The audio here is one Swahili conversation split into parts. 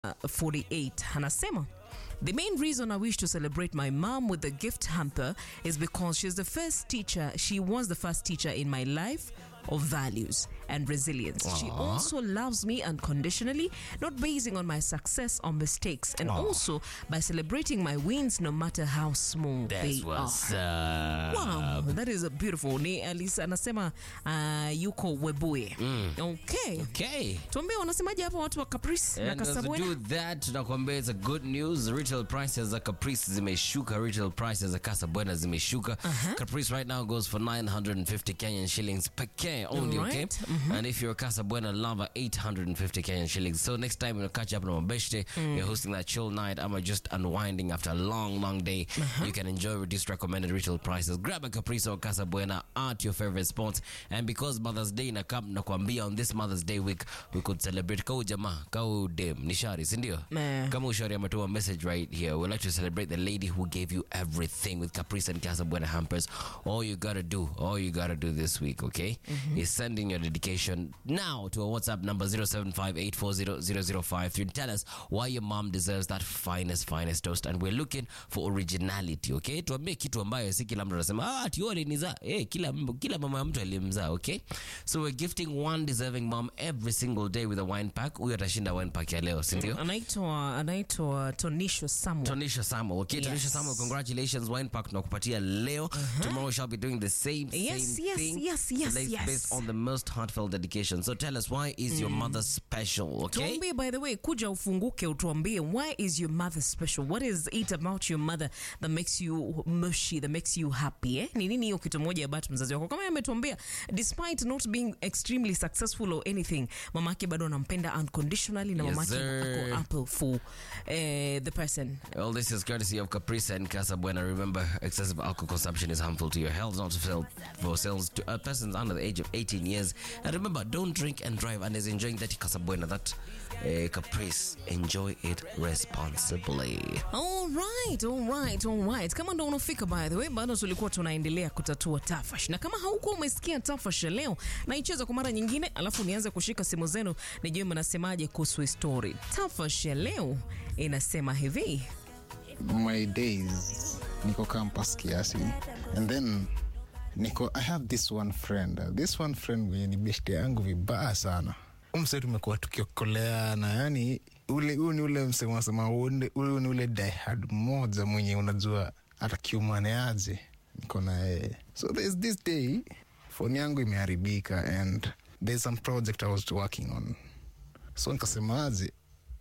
48 anasema The main reason I wish to celebrate my mom with the gift hamper is because she's the first teacher, she was the first teacher in my life of values and resilience. She also loves me unconditionally, not basing on my success or mistakes, and also by celebrating my wins no matter how small That's they what's are. up. Wow, that is a beautiful. Ni Alisa anasema uh, yuko Webuye. Okay. Okay. Tuambie wanasemaje hapa watu wa Caprice na And as we Casabona? do that, tunakuambia it's a good news. Retail prices za Caprice zimeshuka. Retail prices za Casa Buena zimeshuka. Caprice right now goes for 950 Kenyan shillings per K only, okay? Right. And if you're a Casa Buena lover, 850 Kenyan shillings. So next time you'll catch up on Mabeshte, you're hosting that chill night, I'm just unwinding after a long, long day. You can enjoy reduced recommended retail prices. Grab a Caprice or Casa Buena at your favorite spots. And because Mother's Day na kam nakwambia on this Mother's Day week, we could celebrate kau jamaa, kau dem, nishari, sindio? Meh. Kama ushari ametoa message right here. We'd like to celebrate the lady who gave you everything with Caprice and Casa Buena hampers. All you gotta do, all you gotta do this week, okay, is send in your dedication now to our WhatsApp number 0758400053 and tell us why your mom deserves that finest, finest toast. And we're looking for originality, okay? Tuambie kitu ambayo si kila mtu anasema, ah, ati wewe alinizaa. Eh, kila, kila mama ya mtu alimzaa, okay? So we're gifting one deserving mom every single day with a wine pack. Huyo atashinda wine pack ya leo, si ndio? anaitwa anaitwa Tonisho Samuel. Tonisha Samuel. Okay, Yes. Tonisha Samuel, congratulations. Wine pack tunakupatia leo. Tomorrow we shall be doing the same, Yes, same yes, thing. yes, yes, Based- yes. Based on the most heartfelt dedication. So tell us, why is your mother special, okay? tuambie by the way kuja ufunguke utuambie why is your mother special what is it about your mother that makes you mushy that makes you happy eh? ni nini hiyo kitu moja about mzazi wako kama ametuambia despite not being extremely successful or anything mamake bado anampenda unconditionally na Yes, mamake sir. ako apple for eh, the person All this is courtesy of Caprice and Casa Buena. Remember, excessive alcohol consumption is harmful to your health, not for for sales to uh, persons under the age of 18 years. And remember, don't drink and drive. And is enjoying that Casa Buena, that uh, Caprice. Enjoy it responsibly. All right, all right, all right. Kama ndo unafika by the way, bado tulikuwa tunaendelea kutatua tafash, na kama haukuwa umesikia tafash ya leo, naicheza kwa mara nyingine, alafu nianze kushika simu zenu nijue mnasemaje kuhusu hii story. Tafash ya leo inasema hivi my days niko campus kiasi and then niko i have this one friend Uh, this one friend mwenye ni beshte yangu vibaya sana umse tumekuwa tukiokoleana yani ule huu ni ule msemo unasema ule ule ni ule diehard mmoja mwenye unajua atakiumaneaje niko na yeye so there's this day phone yangu imeharibika and there's some project i was working on so nikasemaje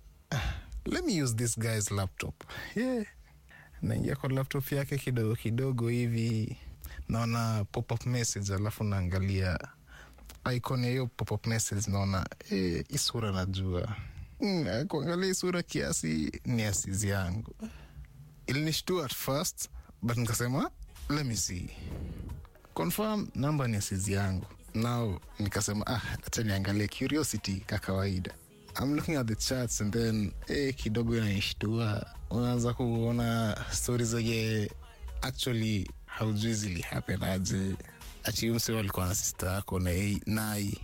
let me use this guy's laptop yeah. naingia kwa laptop yake kidogo kidogo hivi naona pop-up message alafu naangalia icon ya hiyo pop-up message naona eh, hii sura najua mm, kuangalia hii sura kiasi ni asizi yangu ilinishtua at first but nikasema let me see confirm namba ni asizi yangu now nikasema ah acha niangalie curiosity ka kawaida I'm looking at the charts and then eh, kidogo inaishtua unaanza kuona stori zenye actually haujui zili happen aje ati mse walikuwa na sista yako na yeye- nai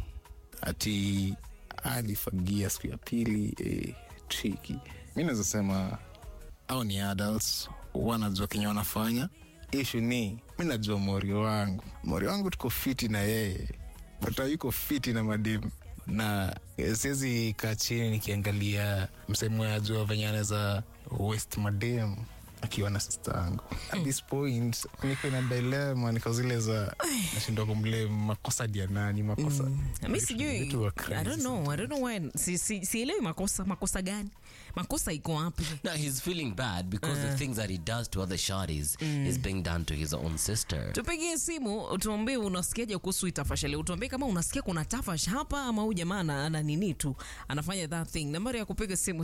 ati alifagia siku ya pili eh, triki mi naweza sema au ni adults wanajua kenye wanafanya ishu ni mi najua mori wangu mori wangu tuko fiti na yeye but yuko fiti na mademu na eh, siwezi kaa chini nikiangalia msemo ya jua venye anaweza west madem akiwa na sista yangu at this point niko na dilema niko zile za nashindwa kumble makosa dia nani makosa mi Vitu- sijui vitu wa I crazy don't know, I don't know why si, si, sielewi makosa makosa gani makosa iko wapi No, he's feeling bad because the things that he does to other shawties is being done to his own sister. tupigie simu tuambie unasikiaje kuhusu hii tafash leo tuambie kama unasikia kuna tafash hapa ama huyu jamaa ana ana nini tu anafanya that thing nambari ya kupiga simu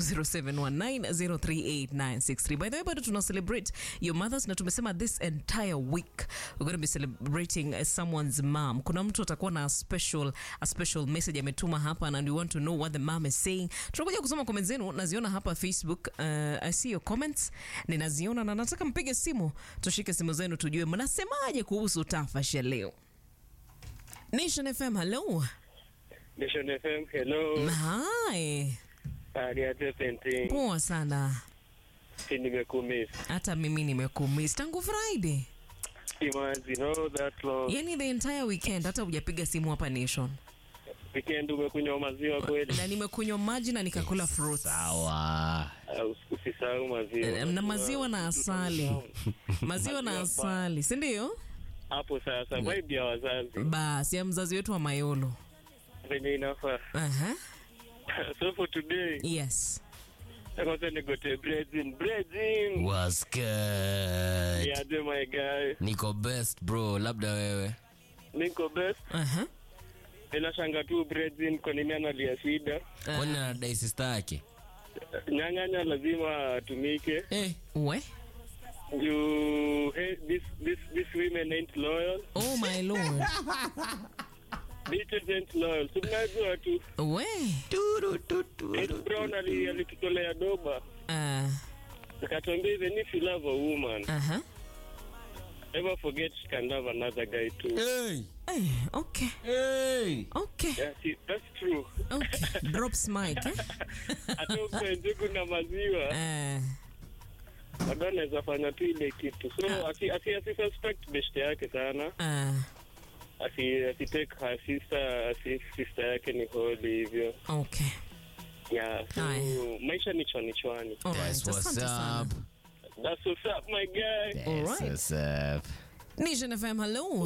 0719038963 by the way bado tuna celebrate your mothers na tumesema this entire week we're going to be celebrating uh, someone's mom kuna mtu atakuwa na a special, a special message ametuma hapa and we want to know what the mom is saying tunakuja kusoma comment zenu naziona hapa facebook uh, i see your comments ninaziona na nataka mpige simu tushike simu zenu tujue mnasemaje kuhusu tafash ya leo nation fm hello Nation FM, hello. hi Ariate painting. Poa sana. Si nimekumiss. Hata mimi nimekumiss tangu Friday. Imagine all that long. Yani the entire weekend hata hujapiga simu hapa Nation. Weekend umekunywa maziwa kweli? Na nimekunywa maji na nikakula fruits. Sawa. Uh, Usisahau maziwa. Na maziwa na asali. Maziwa na asali, si ndio? Hapo sasa vibe ya wazazi Basi ya mzazi wetu wa Mayolo. venye inafaa. Aha. So for today, Yes. kwanza nigote breads in. Breads in. Was good. Yeah, do my guy. Niko best bro, labda wewe. Niko best. Aha. Ninashanga tu breads in kwa nini analia shida. Kwani anadai sister yake? Nyang'anya lazima atumike. Eh. We. You hey, this this this women ain't loyal. Oh my lord. Bitches ain't loyal. So mnajua tu. We. Chris Brown ali- alitutolea doba. Uh, Akatuambia even if you love a woman, aha. never forget she can love another guy too. Hey. Eh, okay. Hey. Okay. Yeah, see, that's true. Okay. Drops mic. Eh? Hata ukwe njugu na maziwa Uh, bado anaweza fanya tu ile kitu so asi, asi, asi suspect beshte yake sana uh, asi, asi take her sister asi sister yake ni holi hivyo okay. yeah so Haya. maisha ni chwani chwani All right. That's what's Asante sana. up. that's what's up my guy That's Alright. what's up. Nation FM, hello.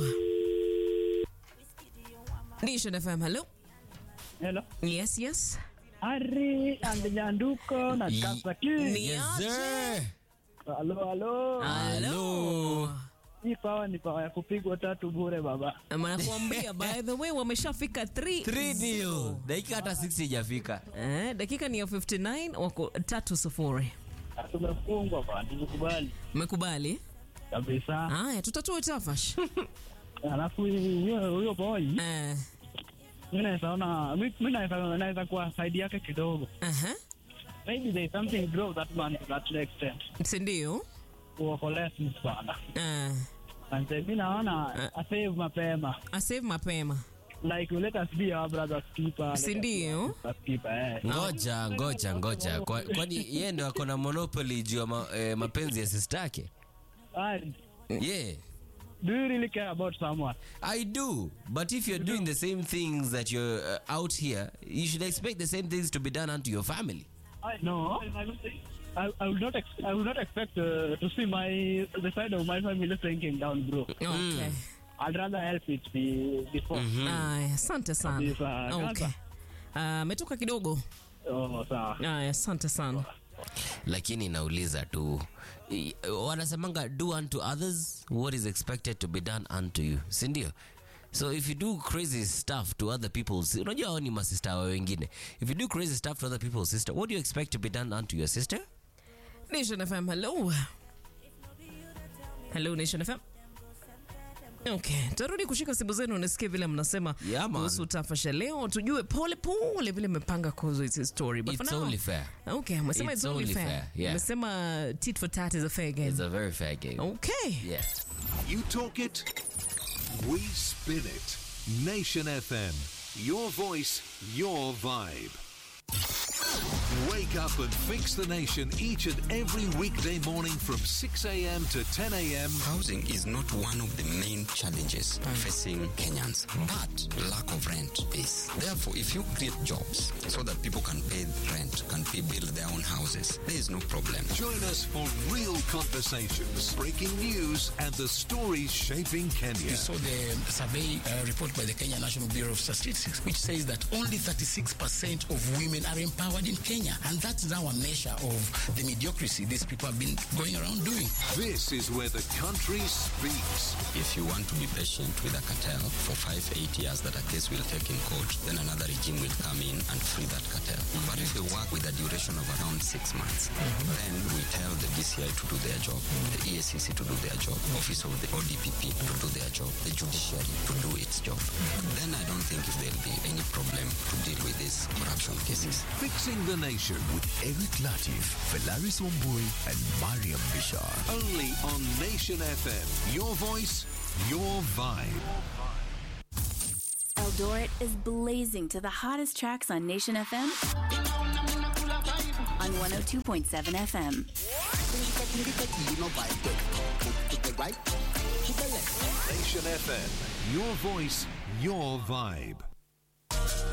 Nation FM, hello. Hello. Yes, yes. Ari Andijanduko na Ye- Kasaki. Ni Yes, aje? sir. Halo, halo. Hello. Hii pawa ni pawa ya kupigwa tatu bure baba. Nakwambia by the way wameshafika 3 Three deal. Dakika hata 60 ijafika. Eh, dakika ni ya 59 wako tatu sufuri. Tumefungwa bwana, tukubali Umekubali? kabisa. Haya, tutatoa tafash. Alafu huyo huyo boy, Eh, mimi naweza ona mi- mi naweza naweza kuwa side yake kidogo. aha. Maybe there is something grow that man to that extent. Si ndio? Kuokolea si sana. Eh, And mimi naona a save mapema. asave mapema. Like let us be our brother's keeper. let us Si be ndio? our brother's keeper, eh. Ngoja, ngoja, ngoja. Kwa- Kwani yeye ndo ako na monopoly juu ya ma, eh, mapenzi ya sister yake? Ari, Yeah. do you really care about someone? I do, but if you're doing the same things that you're uh, out here, you should expect the same things to be done unto your family. I know. I, I will not. Ex- I will not expect uh, to see my the side of my family sinking down, bro. Okay. I'd rather help it be before. Aya, asante sana. Kabisa. Okay. Ah, Ametoka kidogo. Oh, sawa. Aya, asante sana. lakini nauliza tu i- wanasemanga do unto others what is expected to be done unto you sindio so if you do crazy stuff to other people's unajua hao ni masista wa wengine if you do crazy stuff to other people's sister what do you expect to be done unto your sister Nation FM, hello. Hello Nation FM. Okay, tarudi kushika simu zenu nisikie vile mnasema Yeah, man. kuhusu tafasha leo, tujue pole pole vile mmepanga kuhusu hizi story. But for it's now, only fair Okay, umesema It's it's, only only fair. fair, yeah. Umesema tit for tat is a fair game. it's a very fair game Okay. yeah You talk it, we spin it. Nation FM. Your voice, your vibe. Wake up and fix the nation each and every weekday morning from 6 a.m. to 10 a.m. Housing is not one of the main challenges facing Kenyans, but lack of rent is. Therefore, if you create jobs so that people can pay rent, can pay, build their own houses, there is no problem. Join us for real conversations, breaking news, and the stories shaping Kenya. You saw the survey uh, report by the Kenya National Bureau of Statistics, which says that only 36% of women are empowered in Kenya. And that's now a measure of the mediocrity these people have been going around doing. This is where the country speaks. If you want to be patient with a cartel for five, eight years that a case will take in court, then another regime will come in and free that cartel. But if you work with a duration of around six months, then we tell the DCI to do their job, the EACC to do their job, Office of the ODPP to do their job, the judiciary to do its job. Then I don't think if there'll be any problem to deal with these corruption cases. Fixing the nation with Eric Latif, Felaris Wambui, and Mariam Bishar. only on Nation FM. Your voice, your vibe. Eldoret is blazing to the hottest tracks on Nation FM on 102.7 FM. Nation FM. Your voice, your vibe.